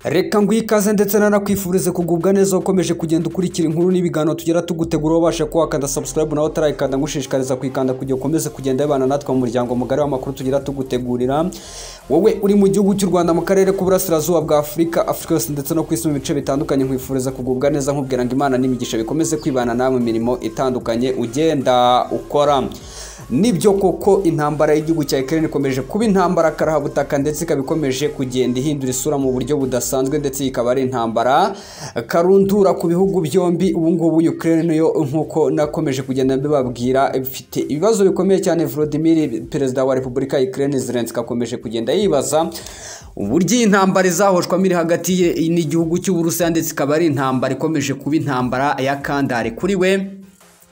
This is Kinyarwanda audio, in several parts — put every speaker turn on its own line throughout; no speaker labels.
reka nguhe ikaze ndetse nanakwifurize kugubwa neza ukomeje kugenda ukurikira inkuru n'ibiganiro tugera tugutegura wabashe kuwakanda subscribe nawe utarayikanda ngushishikariza kuyikanda kugira ukomeze kugenda wibana natwe mu muryango mugari w'amakuru tugera tugutegurira wowe uri mu gihugu cy'u rwanda mu karere k'uburasirazuba bwa afurika afurika yose ndetse no ku isi mu bice bitandukanye nkwifuriza kugubwa neza nkubwira ngo imana n'imigisha bikomeze kwibana nawe mu mirimo itandukanye ugenda ukora nibyo koko intambara y'igihugu cya Ukraine ikomeje kuba intambara karahabutaka ndetse ikaba ikomeje kugenda ihindura isura mu buryo budasanzwe ndetse ikaba ari intambara karundura ku bihugu byombi ubu ngubu Ukraine nayo nk'uko nakomeje kugenda mbibabwira ifite ibibazo bikomeye cyane Volodymyr perezida wa Repubulika ya Ukraine Zelensky akomeje kugenda yibaza uburyo iyi ntambara izahoshwamo iri hagati ye n'igihugu cy'Uburusiya ndetse ikaba ari intambara ikomeje kuba intambara ya kandare kuri we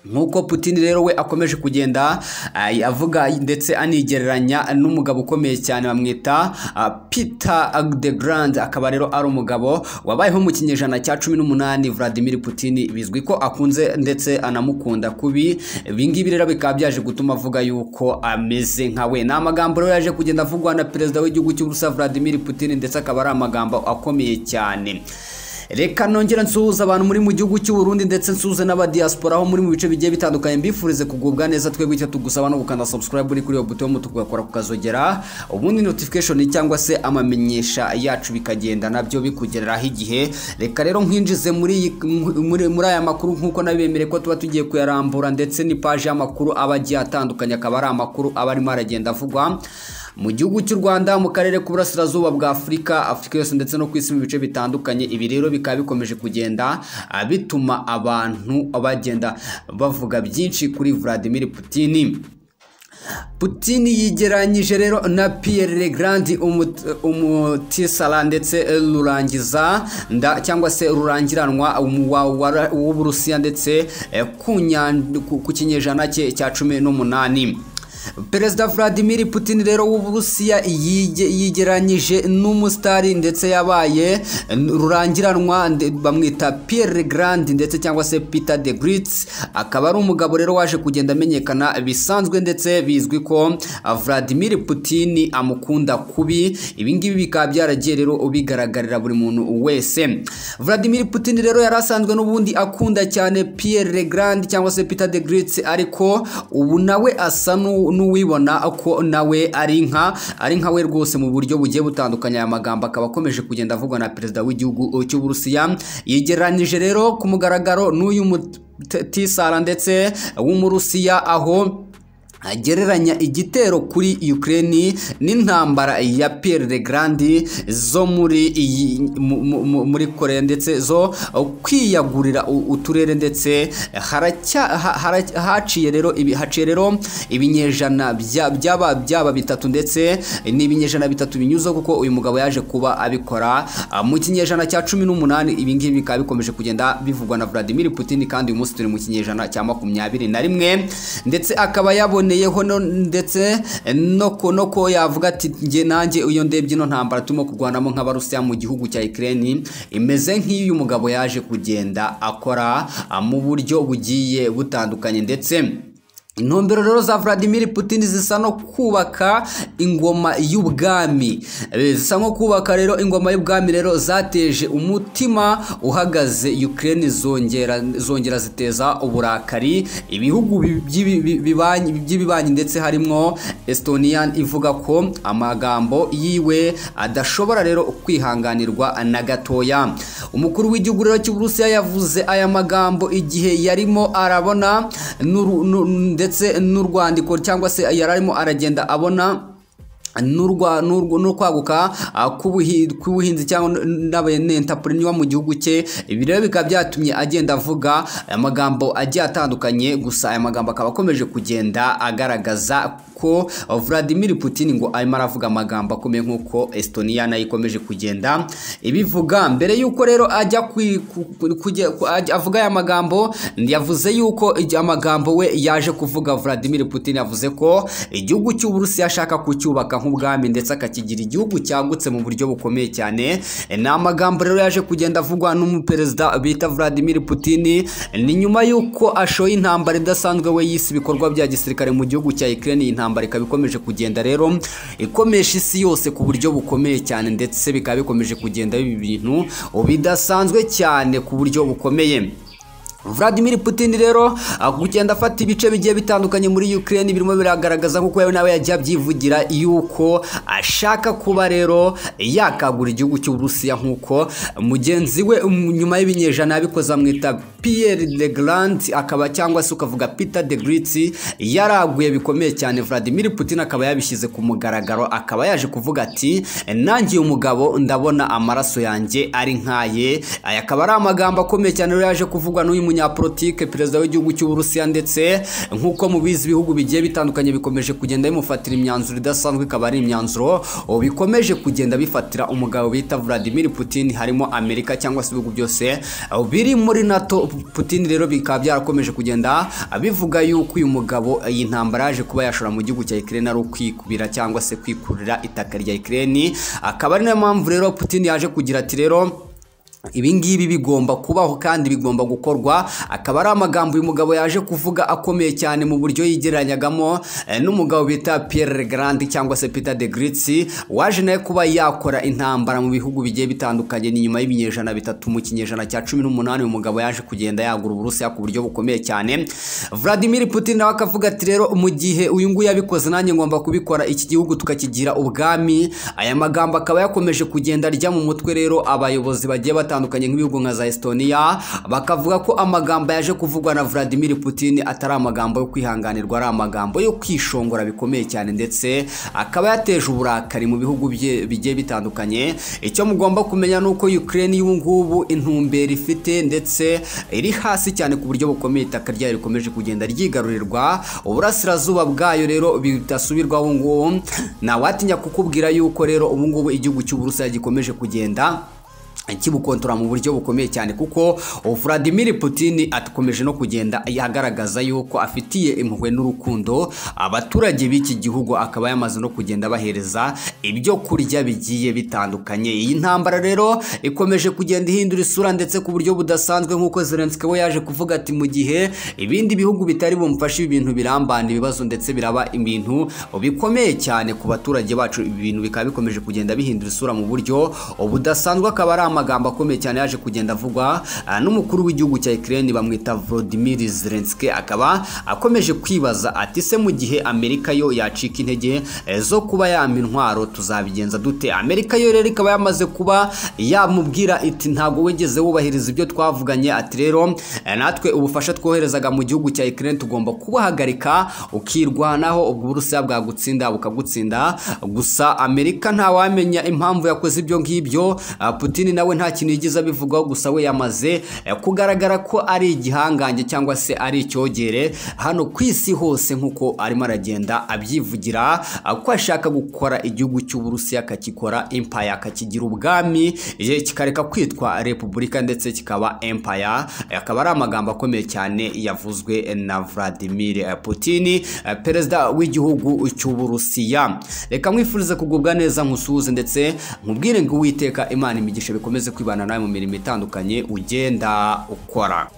nk'uko Putin rero we akomeje kugenda avuga ndetse anigereranya n'umugabo ukomeye cyane bamwita Peter de Grand akaba rero ari umugabo wabayeho mu kinyejana cya cumi n'umunani Vladimir Putin bizwi ko akunze ndetse anamukunda kubi ibingibi rero bikaba byaje gutuma avuga yuko ameze nka we ni amagambo rero yaje kugenda avugwa na perezida w'igihugu cy'Uburusiya Vladimir Putin ndetse akaba ari amagambo akomeye cyane reka nongera nsuhuza abantu muri mu gihugu cy'u Burundi ndetse nsuhuze n'abadiaspora aho muri mu bice bigiye bitandukanye mbifurize kugubwa neza twebwe icyo tugusaba no gukanda subscribe uri kuri iyo buto y'umutuku ugakora kukazogera ubundi notification cyangwa se amamenyesha yacu bikagenda nabyo bikugereraho igihe reka rero nkwinjize muri muri aya makuru nk'uko nabemere ko tuba tugiye kuyarambura ndetse n'ipaji y'amakuru aba agiye atandukanye akaba ari amakuru aba arimo aragenda avugwa mu gihugu cy'u Rwanda mu karere k'uburasirazuba bwa Afurika Afurika yose ndetse no ku isi mu bice bitandukanye ibi rero bikaba bikomeje kugenda bituma abantu bagenda bavuga byinshi kuri Vladimir Putin Putin yigeranyije rero na Pierre Legrand umutisara ndetse rurangiza nda cyangwa se rurangiranwa w'Uburusiya ndetse ku kinyejana cye cya cumi n'umunani perezida Vladimir Putin rero w'Uburusiya yigeranyije n'umusitari ndetse yabaye rurangiranwa bamwita Pierre Grand ndetse cyangwa se Peter de Gritz akaba ari umugabo rero waje kugenda amenyekana bisanzwe ndetse bizwi ko Vladimir Putin amukunda kubi ibingibi bikaba byaragiye rero ubigaragarira buri muntu wese Vladimir Putin rero yari asanzwe n'ubundi akunda cyane Pierre Grand cyangwa se Peter de Gritz ariko ubu nawe asa n'u n'uwibona ko nawe ari nka ari nka we rwose mu buryo bugiye butandukanye aya magambo akaba akomeje kugenda avugwa na perezida w'igihugu cy'uburusiya yegeranyije rero ku mugaragaro n'uyu mutisara ndetse w'umurusiya aho agereranya igitero kuri Ukraine n'intambara ya Pierre de Grand zo muri muri Korea ndetse zo kwiyagurira uturere ndetse haciye rero haciye rero ibinyejana byaba byaba bitatu ndetse n'ibinyejana bitatu binyuze kuko uyu mugabo yaje kuba abikora mu kinyejana cya cumi n'umunani ibingibi bikaba bikomeje kugenda bivugwa na Vladimir Putin kandi uyu munsi turi mu kinyejana cya makumyabiri na rimwe ndetse akaba yaboneye yeho ndetse no ko yavuga ati njye nanjye iyo ndebye ino ntambara turimo kurwanamo nk'abarusiya mu gihugu cya Ukraine imeze nk'iyo umugabo yaje kugenda akora mu buryo bugiye butandukanye ndetse intumbero rero za Vladimir Putin zisa no kubaka ingoma y'ubwami zisa nko kubaka rero ingoma y'ubwami rero zateje umutima uhagaze Ukraine zongera zongera ziteza uburakari ibihugu by'ibibanyi ndetse harimo Estonia ivuga ko amagambo yiwe adashobora rero kwihanganirwa na gatoya umukuru w'igihugu rero cy'Uburusiya yavuze aya magambo igihe yarimo arabona ndetse n'urwandiko cyangwa se yari arimo aragenda abona n'urwaguka k'ubuhinzi cyangwa n'abanentapuriniwa mu gihugu cye ibi rero bikaba byatumye agenda avuga amagambo agiye atandukanye gusa aya magambo akaba akomeje kugenda agaragaza ko Vladimir Putin ngo arimo aravuga amagambo akomeye nk'uko Estonia nayo ikomeje kugenda ibivuga mbere y'uko rero ajya avuga aya magambo yavuze y'uko amagambo we yaje kuvuga Vladimir Putin yavuze ko igihugu cy'Uburusiya ashaka kucyubaka nk'ubwami ndetse akakigira igihugu cyagutse mu buryo bukomeye cyane ni amagambo rero yaje kugenda avugwa n'umuperezida bita Vladimir Putin ni nyuma y'uko ashoye intambara idasanzwe we yise ibikorwa bya gisirikare mu gihugu cya Ukraine intambara ikaba ikomeje kugenda rero ikomesha isi yose ku buryo bukomeye cyane ndetse bikaba bikomeje kugenda biba ibintu bidasanzwe cyane ku buryo bukomeye Vladimir Putin rero kugenda afata ibice bigiye bitandukanye muri Ukraine birimo biragaragaza kuko yewe nawe yajya abyivugira yuko ashaka kuba rero yakagura igihugu cy'Uburusiya nk'uko mugenzi we nyuma y'ibinyejana yabikoze amwita Pierre de Grand akaba cyangwa se ukavuga Peter de Grit yaraguye bikomeye cyane Vladimir Putin akaba yabishyize ku mugaragaro akaba yaje kuvuga ati nangiye umugabo ndabona amaraso yanjye ari nkaye aya akaba ari amagambo akomeye cyane rero yaje kuvugwa n'uyu umunyapolitike perezida w'igihugu cy'uburusiya ndetse nk'uko mubizi ibihugu bigiye bitandukanye bikomeje kugenda bimufatira imyanzuro idasanzwe ikaba ari imyanzuro bikomeje kugenda bifatira umugabo bita Vladimir Putin harimo Amerika cyangwa se ibihugu byose biri muri NATO Putin rero bikaba byarakomeje kugenda bivuga yuko uyu mugabo iyi ntambara yaje kuba yashora mu gihugu cya Ukraine ari ukwikubira cyangwa se kwikurira itaka rya Ukraine akaba ari nayo mpamvu rero Putin yaje kugira ati rero ibingibi bigomba kubaho kandi bigomba gukorwa akaba ari amagambo uyu mugabo yaje kuvuga akomeye cyane mu buryo yigereranyagamo n'umugabo bita Pierre Grand cyangwa se Peter de Gritsi waje nawe kuba yakora intambara mu bihugu bigiye bitandukanye ni nyuma y'ibinyejana bitatu mu kinyejana cya cumi n'umunani uyu mugabo yaje kugenda yagura Uburusiya ku buryo bukomeye cyane Vladimir Putin nawe akavuga ati rero mu gihe uyu nguyu yabikoze nanjye ngomba kubikora iki gihugu tukakigira ubwami aya magambo akaba yakomeje kugenda ajya mu mutwe rero abayobozi bagiye batandukanye batandukanye nk'ibihugu nka za Estonia bakavuga ko amagambo yaje kuvugwa na Vladimir Putin atari amagambo yo kwihanganirwa ari amagambo yo kwishongora bikomeye cyane ndetse akaba yateje uburakari mu bihugu bigiye bitandukanye icyo mugomba kumenya ni uko Ukraine y'ubu ngubu intumbero ifite ndetse iri hasi cyane ku buryo bukomeye itaka ryayo rikomeje kugenda ryigarurirwa uburasirazuba bwayo rero bidasubirwa ubu ngubu ntawatinya kukubwira yuko rero ubu ngubu igihugu cy'uburusiya gikomeje kugenda kibukontora mu buryo bukomeye cyane kuko Vladimir Putin akomeje no kugenda yagaragaza yuko afitiye impuhwe n'urukundo abaturage b'iki gihugu akaba yamaze no kugenda bahereza ibyo kurya bigiye bitandukanye iyi ntambara rero ikomeje kugenda ihindura isura ndetse ku buryo budasanzwe nk'uko Zelensky we yaje kuvuga ati mu gihe ibindi bihugu bitari bumfashe ibintu birambana ibibazo ndetse biraba ibintu bikomeye cyane ku baturage bacu ibi bintu bikaba bikomeje kugenda bihindura isura mu buryo budasanzwe akaba ari amagambo akomeye cyane yaje kugenda avugwa n'umukuru w'igihugu cya Ukraine bamwita Volodymyr Zelensky akaba akomeje kwibaza ati se mu gihe Amerika yo yacika intege zo kuba yampa intwaro tuzabigenza dute Amerika yo rero ikaba yamaze kuba yamubwira iti ntago wegeze wubahiriza ibyo twavuganye ati rero natwe ubufasha twoherezaga mu gihugu cya Ukraine tugomba kubahagarika ukirwanaho ubwo Uburusiya bwagutsinda bukagutsinda gusa Amerika ntawamenya impamvu yakoze ibyo ngibyo Putin nawe nta kintu yigeze abivugaho gusa we yamaze kugaragara ko ari igihangange cyangwa se ari icyogere hano ku isi hose nk'uko arimo aragenda abyivugira ko ashaka gukora igihugu cy'uburusiya akakikora empire akakigira ubwami kikareka kwitwa repubulika ndetse kikaba empire akaba ari amagambo akomeye cyane yavuzwe na Vladimir Putin perezida w'igihugu cy'uburusiya reka mwifurize kugubwa neza nkusuhuze ndetse nkubwire ngo uwiteka imana imigisha bikomeze kwibana nawe mu mirimo itandukanye ugenda ukora